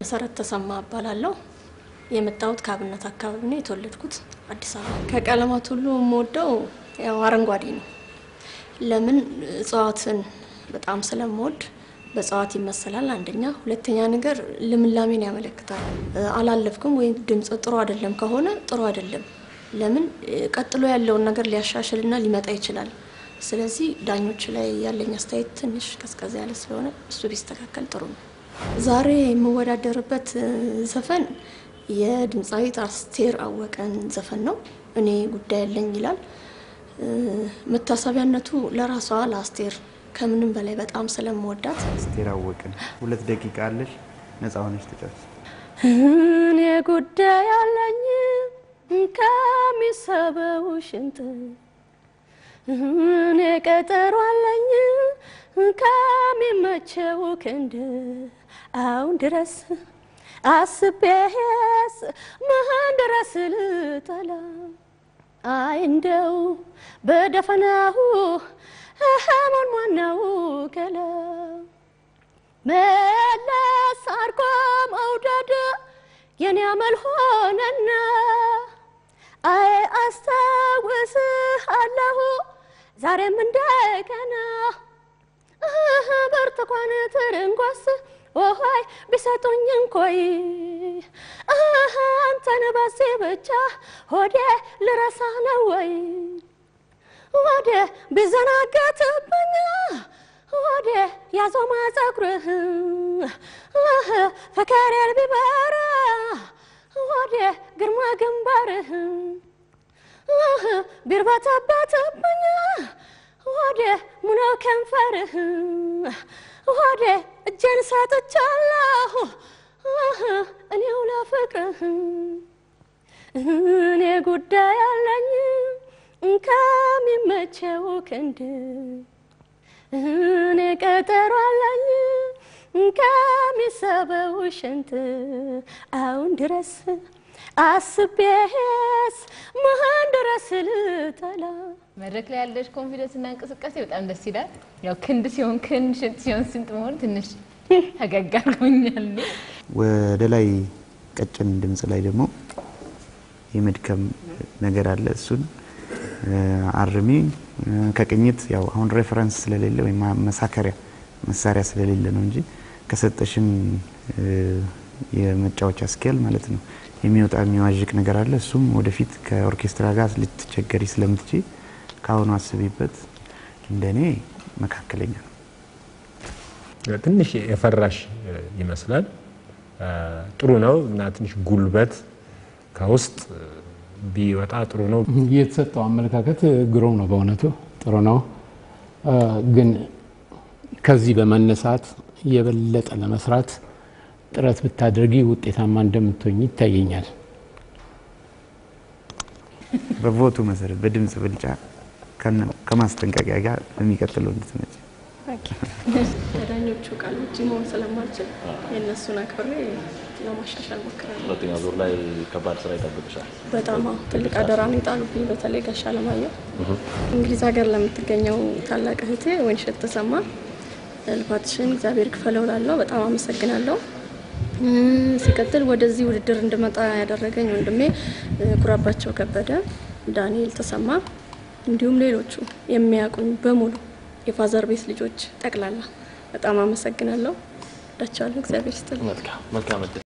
መሰረት ተሰማ እባላለሁ። የመጣሁት ከአብነት አካባቢ ነው። የተወለድኩት አዲስ አበባ። ከቀለማት ሁሉ የምወደው ያው አረንጓዴ ነው። ለምን እጽዋትን በጣም ስለምወድ በእጽዋት ይመሰላል። አንደኛ፣ ሁለተኛ ነገር ልምላሜን ያመለክታል። አላለፍኩም ወይም ድምፅ ጥሩ አይደለም ከሆነ ጥሩ አይደለም። ለምን ቀጥሎ ያለውን ነገር ሊያሻሽልና ሊመጣ ይችላል። ስለዚህ ዳኞች ላይ ያለኝ አስተያየት ትንሽ ቀዝቀዝ ያለ ስለሆነ እሱ ቢስተካከል ጥሩ ነው። ዛሬ የምወዳደርበት ዘፈን የድምፃዊት አስቴር አወቀን ዘፈን ነው። እኔ ጉዳይ ያለኝ ይላል። መታሰቢያነቱ ለራሷ ለአስቴር ከምንም በላይ በጣም ስለምወዳት አስቴር አወቅን ሁለት ደቂቃ አለሽ፣ ነፃ ሆነሽ ተጫወች። እኔ ጉዳይ ያለኝ ከሚሰበው ሽንት እኔ ቀጠሮ አለኝ ከሚመቸው ክንድ አሁን ድረስ አስቤስ መሀን ድረስ ልጠላ አይ እንደው በደፈናሁ ህመን ማናው ከለ መለስ አርጎ መውደድ የኔ አመል ሆነና አይ አስታውስሃለሁ ዛሬም እንደገና ብርቱካን ትርንጓስ ኦሆይ ቢሰጡኝ እንኮይ አንተን በዚህ ብቻ ሆዴ ልረሳ ነው ወይ ወደ ቢዘናገትብኝ ወደ ያዞማ ጸጉርህ ፍቅሬን ቢበራ ወደ ግርማ ግንባርህ ቢርበተበትብኝ ወደ ሙነው ከንፈርህ ወደ እጄን ሰጥቻለሁ እኔው ለፍቅርህ እኔ ጉዳይ አለኝ ከሚመቸው ክንድ እኔ ቀጠሮ አለኝ ከሚሰበው ሽንት አሁን ድረስ አስቤስ መሀን ድረስ ልጠላ መድረክ ላይ ያለሽ ኮንፊደንስ እና እንቅስቃሴ በጣም ደስ ይላል። ያው ክንድ ሲሆን ክንድ፣ ሽንጥ ሲሆን ስንጥ መሆኑ ትንሽ ፈገግ አድርጎኛል። ወደ ላይ ቀጭን ድምፅ ላይ ደግሞ የመድከም ነገር አለ። እሱን አርሚ። ከቅኝት ያው አሁን ሬፈረንስ ስለሌለ ወይም መሳከሪያ መሳሪያ ስለሌለ ነው እንጂ ከሰጠሽን የመጫወቻ ስኬል ማለት ነው የሚወጣ የሚዋዥቅ ነገር አለ። እሱም ወደፊት ከኦርኬስትራ ጋር ልትቸገሪ ስለምትች ከአሁኑ አስቢበት። እንደኔ መካከለኛ ነው። ትንሽ የፈራሽ ይመስላል። ጥሩ ነው እና ትንሽ ጉልበት ከውስጥ ቢወጣ ጥሩ ነው። የተሰጠው አመለካከት ግሩም ነው። በእውነቱ ጥሩ ነው። ግን ከዚህ በመነሳት የበለጠ ለመስራት ጥረት ብታደርጊ ውጤታማ እንደምትሆኝ ይታየኛል። በቮቱ መሰረት በድምፅ ብልጫ ከማስጠንቀቂያ ጋር በሚቀጥለው እንድትመጪ ከዳኞቹ ቃል ውጭ መሆን ስለማልችል የእነሱን አክብሬ ለማሻሻል ሞክራለሁ። ሁለተኛ ዙር ላይ ከባድ ስራ ይጠብቅሻል። በጣም አዎ፣ ትልቅ አደራ ነው የጣሉብኝ። በተለይ ጋሽ አለማየሁ እንግሊዝ ሀገር ለምትገኘው ታላቅ እህቴ ወይንሸት ተሰማ ልፋትሽን እግዚአብሔር ክፈለው ላለው በጣም አመሰግናለሁ። ሲቀጥል ወደዚህ ውድድር እንድመጣ ያደረገኝ ወንድሜ ኩራባቸው ከበደ፣ ዳንኤል ተሰማ እንዲሁም ሌሎቹ የሚያውቁኝ በሙሉ የፋዘር ቤት ልጆች ጠቅላላ በጣም አመሰግናለሁ። ዳቸዋለሁ። እግዚአብሔር ይስጥልኝ። መልካም መልካም እድል